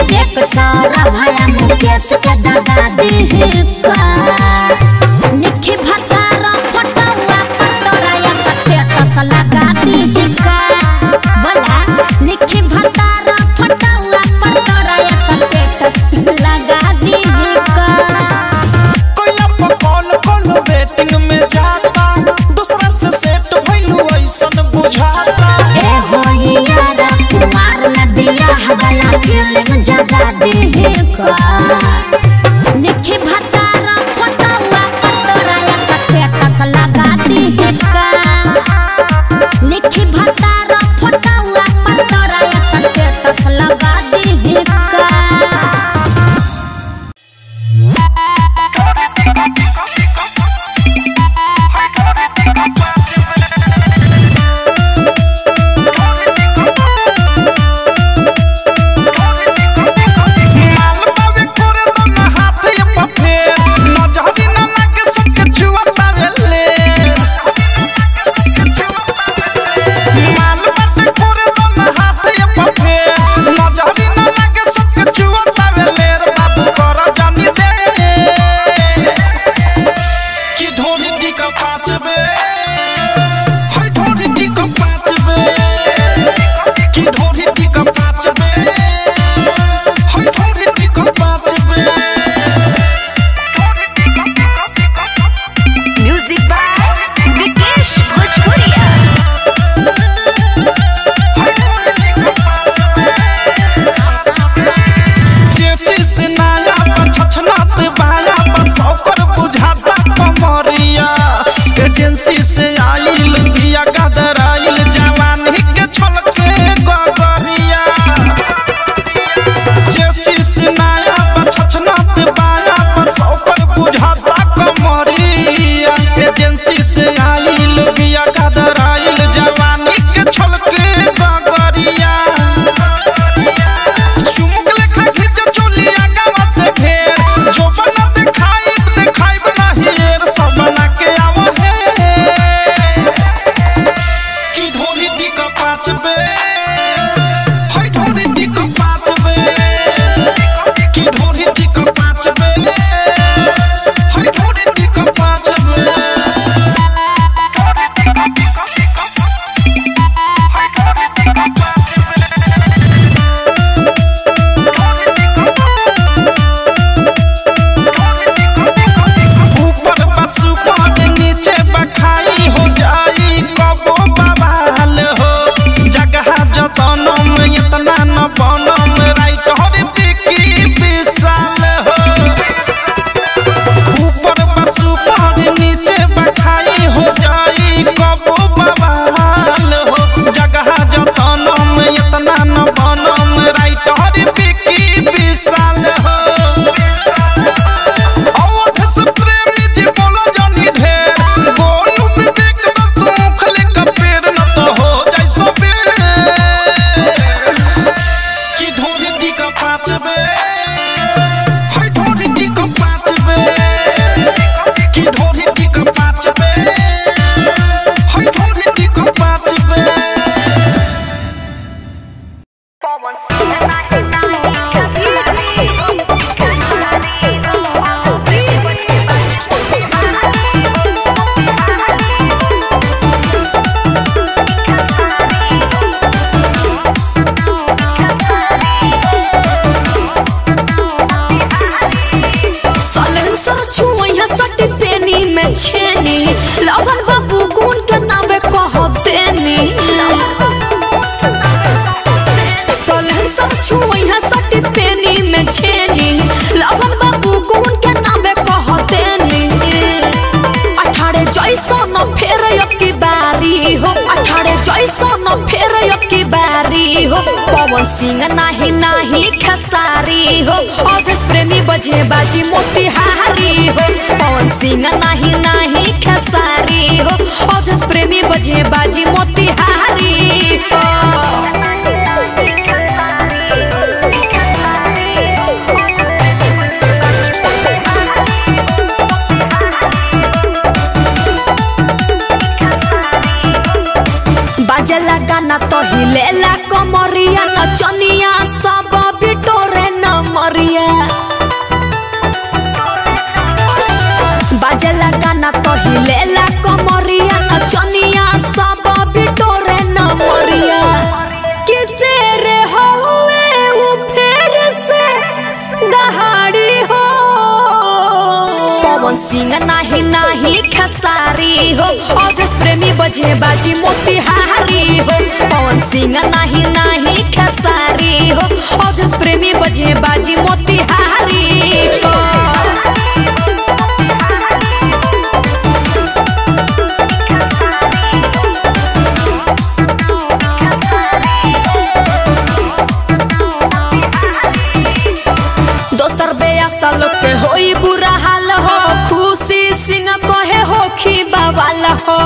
विवेक सारा भया मुकेश के दादा दे का लिखी भतारा फटुआ पटोरा या स्टेटस लगा दी का बोला लिखी भतारा फटुआ पटोरा या स्टेटस लगा दी का कोइला पर कौन कौन वेटिंग में जाता दूसरा से सेट भइलू ऐसन बुझाता ए हो यारा कुमार में बियाह वाला फिल्म जगा दे का लिखी भतारा फटुआ पटोरा या स्टेटस लगा दी का लिखी भतारा फटुआ पटोरा या स्टेटस लगा दी का माल बावे करे तो ना हाथ ये पफे नजरी ना लागे सबके छुआता वेले माल बावे करे तो ना हाथ ये पफे नजरी ना लागे सबके छुआता वेले रे बाबू कर जानी दे कि ढोरी दी का पाँच बे हाय ढोरी दी का पाँच बे कि ढोरी दी का पाँच बे हाय ढोरी दी का पाँच बे म्यूजिक बाय विकेश भोजपुरिया चेची से नया पर छछनात बाया पर सौकर बुझाता कमरिया एजेंसी से आइल बिया गदर आइल जवानी के छलके गगरिया चेची से नया पर छछनात बाया पर सौकर बुझाता कमरिया एजेंसी से आइल बिया गदर आइल जवानी के छलके गगरिया चुमुक लेखा खींच चोलिया गावा से ढेर जो बना देखाई देखाई बना हेर सब बना के आवा है की ढोरी दी का पाँच बे हाय ढोरी दी का पाँच बे की ढोरी दी का पाँच बे हाय ढोरी दी का पाँच बे ऊपर बसु पद नीचे बखाई हो जाई कबो बवाल हो जगह जतनम इतना न बनम राइट हर बिकी विशाल हो ऊपर बसु पद नीचे बखाई हो जाई कबो बवाल हो जगह जतनम इतना न बनम राइट हर बिकी विशाल हो अवध से प्रेमी जी बोलो जानी ढेर गोलू विवेक में तू खले का पेड़ न तो हो जाई सो बेर की ढोरी दी का पाँच बे हाय ढोरी दी का पाँच बे की ढोरी दी का पाँच बे हाय ढोरी दी का पाँच बे सलेंसर छुइया सटी पेनी में छेनी लगन बाबू गुण के नावे कह देनी सलेंसर छुइया सटी पेनी में छेनी लगन बाबू गुण के नावे कह देनी अठारे जैसा न फेर अब की बारी हो अठारे जैसा न फेर अब की बारी हो पवन सिंह नाही नाही खेसारी हो अवधेश प्रेमी बजे बाजी मोतिहारी हो पवन सिंह नाही नाही खेसारी हो अवधेश प्रेमी बजे बाजी मोतिहारी हो बाजला गाना तो हिलेला कमरिया नचनिया सब बिटोरे नमरिया बाजेला गाना तो हिलेला कमरिया नचनिया सब बिटोरे नमरिया किसे रे होवे उ फेर से दहाड़ी हो पवन सिंह नाही नाही खेसारी हो अवधेश प्रेमी बजे बाजी मोतिहारी हो पवन सिंह नाही नाही खेसारी हो अवधेश प्रेमी बजे बाजी मोतिहारी हो दोसर बेयासा लोग के होई बुरा हाल हो खुशी सिंह कहे हो खी बवाल हो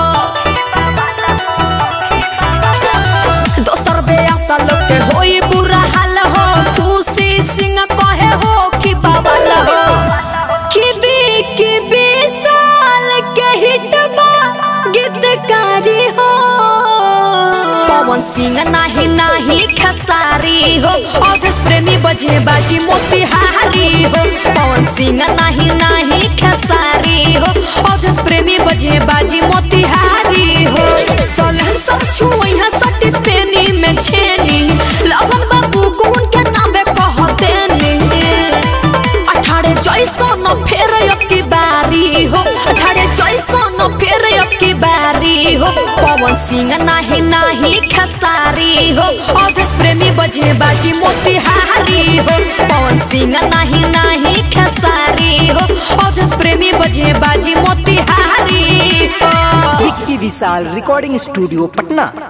दोसर बेयासा लोग के होई बुरा हाल हो खुशी सिंह कहे हो खी बवाल हो कि बी कि बी साल के हिटबा गीतकारी हो पवन सिंह नाही नाही खेसारी हो अवधेश प्रेमी बजे बाजी मोतिहारी हो पवन सिंह नाही नाही खेसारी हो अवधेश प्रेमी बजे बाजी मोतिहारी हो सलहन सब छुइहा सटी पेनी में छेनी लगन बाबू गुन के नामे कहते ने अठारे जैसन फेर अब की बारी हो अठारे जैसन फेर अब की बारी हो पवन सिंह नाही नाही खेसारी हो अवधेश प्रेमी बजे बाजी मोतिहारी हो पवन सिंह नाही नाही खेसारी हो अवधेश प्रेमी बजे बाजी मोतिहारी हो विक्की विशाल रिकॉर्डिंग स्टूडियो पटना